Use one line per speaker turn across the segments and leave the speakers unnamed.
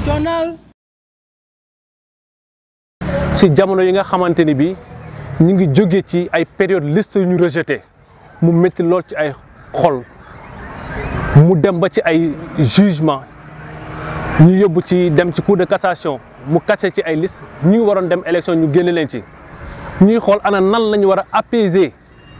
Méridional.
si jamono yi nga xamante ni bi ñu ngi jóge ci ay période liste yu ñu rejeté mu métti lool ci ay xol mu dem ba ci ay jugement ñu yóbbu ci dem ci cour de cassation mu cassé ci ay liste ñu ngi waroon dem élection ñu génne leen ci ñuy xool ana nan la ñu war a apaiser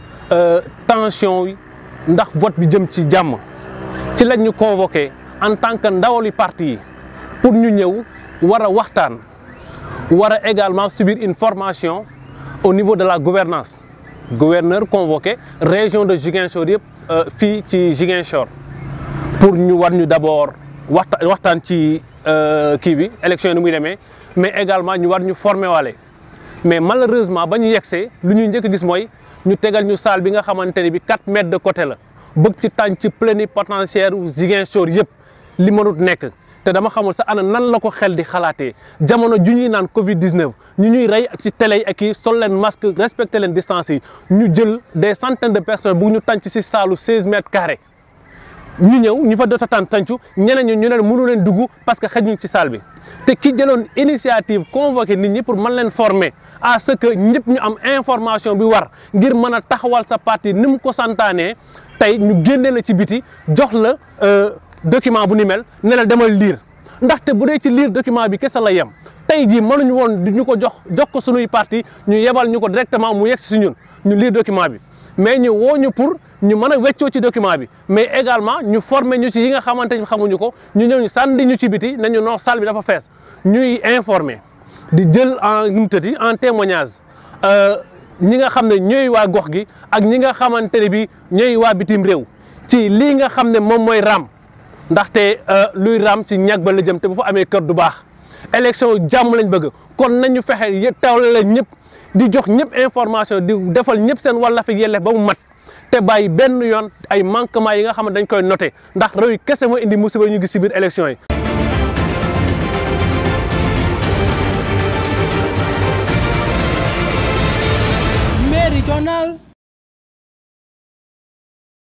tension yi ndax vote bi jëm ci jàmm ci lañ ñu convoqué en tant que ndawali parti yi pour ñu ñëw war a waxtaan war a également subir une formation au niveau de la gouvernance gouverneur convoqué région de Ziguinchor yëpp fii ci Ziguinchor pour ñu war ñu d'abord waxta waxtaan ci kii bi élection yi ni muy demee mais également ñu war ñu former waale mais malheureusement ba ñu yegsee lu ñuy njëkk gis mooy ñu tegal ñu salle bi nga xamante ne bi 4 mètres de côté la bëgg ci tànn ci plénipotentiaire u Ziguinchor yëpp li mënut nekk te dama xamul sax ana nan la ko xel di xalaatee jamono ju ñuy naan Covid 19 ñu ñuy rey ci télé yi ak yi sol leen masque respecté leen distance yi ñu jël des centaines de personnes bu ñu tànc si saalu 16 mètres carrés ñu ñëw ñu fa doon tànn tàncu ñeneen ñu ñu ne mënu leen dugg parce que xëjuñ ci salle bi te ki jëloon initiative convoqué nit ñi pour mën leen former à ce que ñëpp ñu am information bi war ngir mën a taxawal sa parti ni mu ko santaanee tey ñu génne la ci biti jox la document bu ni mel ne la demal lire ndaxte bu dee ci lire document bi kese la yem tey jii mënuñu woon di ñu ko jox jox ko sunuy parti ñu yebal ñu ko directement mu yegg si ñun ñu lire document bi mais ñu woo ñu pour ñu mën a weccoo ci document bi mais également ñu former ñu ci yi nga xamante ni xamuñu ko ñu ñëw ñu sànni ñu ci biti nañu non salle bi dafa fees ñuy informer di jël en nu mu tëddi en témoignage ñi nga xam ne ñooy waa gox gi ak ñi nga xamante ne bi ñooy waa bitim réew ci lii nga xam ne moom mooy raam ndaxte luy raam ci ñag ba la jëm te bu fa amee kër du baax élection jàmm lañ bëgg kon nañu fexe tawle leen ñëpp di jox ñëpp information di defal ñëpp seen wàll fi yelleef ba mu mat te bàyyi benn yoon ay manquement yi nga xam ne dañ koy noté ndax réew yi kese moo indi musiba ñu gis ci biir élection yi.
Méridional.